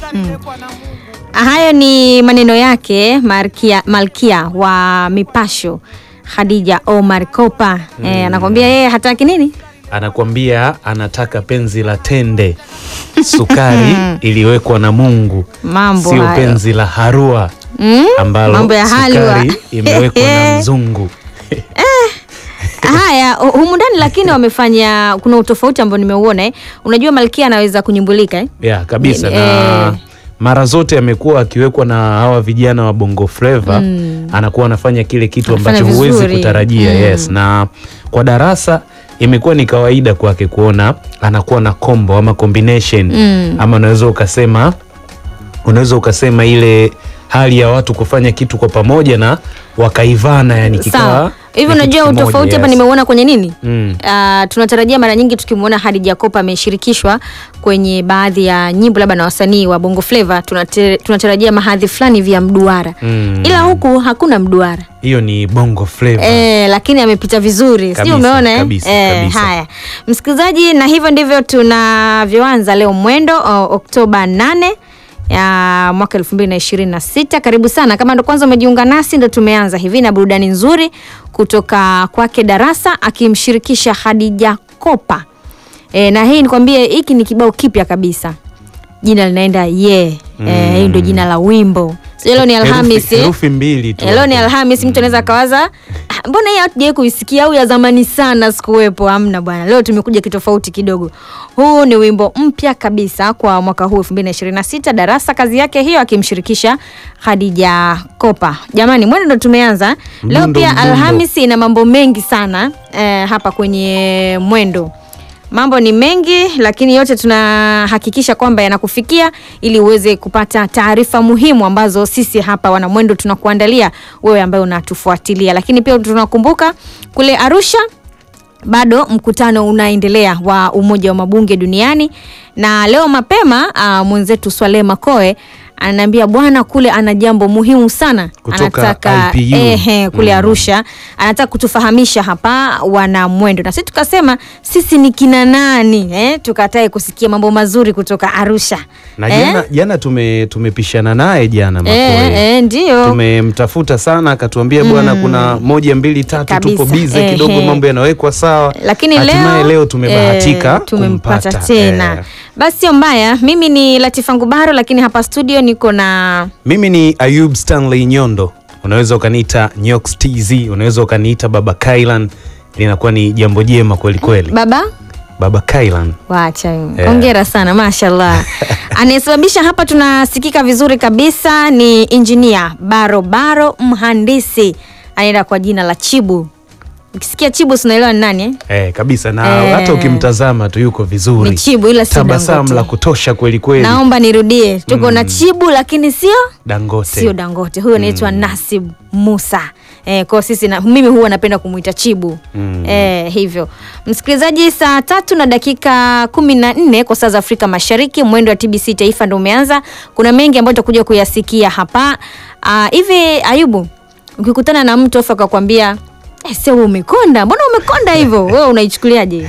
Hayo ni maneno yake Malkia, Malkia wa Mipasho Khadija Omar Kopa. Eh, anakwambia yeye hataki nini? Anakwambia anataka penzi la tende, sukari iliyowekwa na Mungu, Mambo sio hayo. penzi la harua Mm? ambalo Mambo ya halwa. sukari imewekwa na mzungu. Haya, hu- humu ndani lakini wamefanya kuna utofauti ambao nimeuona eh. Unajua Malkia anaweza kunyumbulika eh? ya kabisa Ni- na eh. mara zote amekuwa akiwekwa na hawa vijana wa Bongo Flava anakuwa anafanya kile kitu Anafanya ambacho huwezi vizuri. kutarajia Mm. yes. Na kwa darasa imekuwa ni kawaida kwake kuona anakuwa na combo ama combination Mm. ama unaweza ukasema unaweza ukasema ile hali ya watu kufanya kitu kwa pamoja na wakaivana yani kikawa Sawa. Hivi ni kitu unajua kimoja, utofauti hapa yes. nimeuona kwenye nini? Mm. Ah, tunatarajia mara nyingi tukimwona Hadija Kopa ameshirikishwa kwenye baadhi ya nyimbo labda na wasanii wa Bongo Flava tunate- tunatarajia mahadhi fulani vya mduara. Mm. Ila huku hakuna mduara. hiyo ni Bongo Flava E, lakini amepita vizuri, sijui Kabisa, umeona eh? kabisa, Eh, kabisa. Haya msikilizaji, na hivyo ndivyo tunavyoanza leo mwendo o, Oktoba 8 ya mwaka 2026. Karibu sana kama ndo kwanza umejiunga nasi, ndo tumeanza hivi na burudani nzuri kutoka kwake Darasa akimshirikisha Khadija Kopa. E, na hii nikwambie, hiki ni kibao kipya kabisa, jina linaenda ye yeah. E, hii ndio jina la wimbo. Sio leo ni Herufi- Alhamisi. herufi mbili tu Eh, Leo ni hapo. Alhamis, mtu anaweza akawaza "Ah, mbona hii hatujawai kuisikia au ya zamani sana sikuwepo. Hamna bwana, leo tumekuja kitofauti kidogo. Huu ni wimbo mpya kabisa kwa mwaka huu 2026 Darasa, kazi yake hiyo akimshirikisha Khadija Kopa. Jamani, mwendo ndo tumeanza leo. Mdundo, Pia mdundo. Alhamisi ina mambo mengi sana eh, hapa kwenye mwendo mambo ni mengi lakini yote tunahakikisha kwamba yanakufikia ili uweze kupata taarifa muhimu ambazo sisi hapa wanamwendo tunakuandalia wewe ambaye unatufuatilia. Lakini pia tunakumbuka kule Arusha bado mkutano unaendelea wa Umoja wa Mabunge Duniani, na leo mapema uh, mwenzetu Swaleh Makoe ananiambia bwana, kule ana jambo muhimu sana Kutoka anataka IPU. ehe, kule Mm. Arusha anataka kutufahamisha hapa wana mwendo, na sisi tukasema sisi ni kina nani eh, tukatae kusikia mambo mazuri kutoka Arusha na eh? jana, jana tume tumepishana naye jana Makoe. Eh, eh, ndio tumemtafuta sana akatuambia bwana kuna moja mbili tatu Kabisa. tupo bize Ehe. kidogo mambo yanawekwa sawa lakini hatimaye leo, leo tumebahatika eh, tumempata kumpata. tena Eh. basi sio mbaya mimi ni Latifa Ngubaro lakini hapa studio niko na mimi ni Ayub Stanley Nyondo unaweza ukaniita Nyox TZ unaweza ukaniita Baba Kailan linakuwa ni jambo jema kweli kweli baba Baba Kailan Wacha Yeah. hongera sana mashallah. Anayesababisha hapa tunasikika vizuri kabisa ni injinia barobaro mhandisi anaenda kwa jina la Chibu. Ukisikia Chibu sinaelewa ni nani eh? eh, kabisa na Eh. hata ukimtazama tu yuko vizuri Ni Chibu ila si tabasamu Dangote. la kutosha kweli kweli Naomba nirudie, tuko na Chibu lakini sio Dangote sio Dangote. Huyo anaitwa Nasib Musa. Eh, kwa sisi na, mimi huwa napenda kumuita Chibu Mm. eh, hivyo msikilizaji, saa tatu na dakika kumi na nne kwa saa za Afrika Mashariki, mwendo wa TBC Taifa ndo umeanza. Kuna mengi ambayo tutakuja kuyasikia hapa Ah, hivi. Ayubu, ukikutana na mtu afu akakwambia eh, sio wewe umekonda, mbona umekonda hivyo, wewe unaichukuliaje?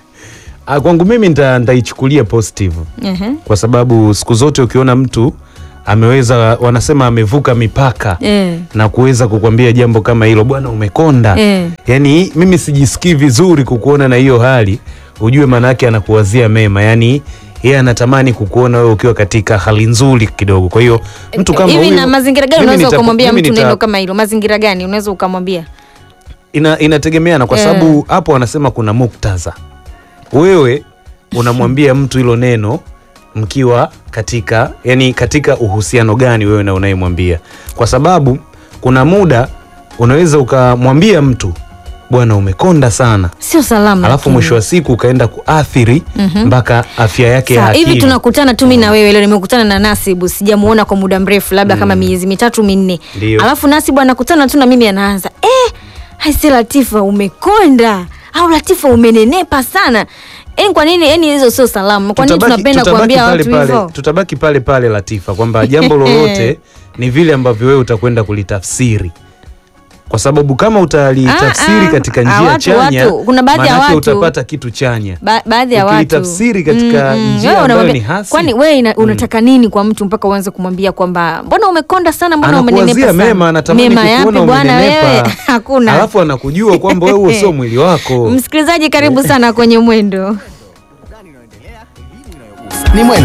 Ah, kwangu mimi nita- nitaichukulia positive Ehe. kwa sababu siku zote ukiona mtu ameweza wanasema amevuka mipaka Eh. na kuweza kukwambia jambo kama hilo bwana umekonda Eh. yaani mimi sijisikii vizuri kukuona na hiyo hali ujue maana yake anakuwazia mema yaani yeye anatamani kukuona wewe ukiwa katika hali nzuri kidogo kwa hiyo mtu kama hivi huyo na mazingira gani mimi unaweza nita- ukamwambia mimi mtu nita- neno kama hilo? Mazingira gani unaweza ukamwambia? ina, inategemeana kwa Eh. sababu hapo wanasema kuna muktadha. Wewe unamwambia mtu hilo neno mkiwa katika yani katika uhusiano gani wewe na unayemwambia, kwa sababu kuna muda unaweza ukamwambia mtu bwana umekonda sana, Sio salama. alafu lakini. mwisho wa siku ukaenda kuathiri mpaka afya yake ya Sawa, hivi akili. tunakutana tu mimi na wewe leo, nimekutana na Nasibu, sijamuona kwa muda mrefu, labda kama miezi mitatu minne, Ndio. alafu Nasibu anakutana tu na mimi anaanza eh, haisi Latifa umekonda au Latifa umenenepa sana. Yani kwa nini? Yani hizo sio salamu. Kwa nini Tutabaki- tunapenda tutabaki kuambia pale watu pale- hivyo? Tutabaki pale pale Latifa, kwamba jambo lolote ni vile ambavyo wewe utakwenda kulitafsiri. kwa sababu kama utalitafsiri Ah, ah, katika ah, njia watu- chanya watu- kuna baadhi ya manake watu- utapata kitu chanya Ba baadhi ya watu Ukilitafsiri katika njia wewe ambayo unamwambia- ni hasi. kwani wewe ina- unataka nini kwa mtu mpaka uanze kumwambia kwamba mbona umekonda sana, mbona umenenepa anakuwazia sana? mema anatamani mema kukuona yapi bwana umenenepa. wewe? Hakuna. alafu anakujua kwamba wewe huo sio mwili wako Msikilizaji, karibu sana kwenye Mwendo. ni mwendo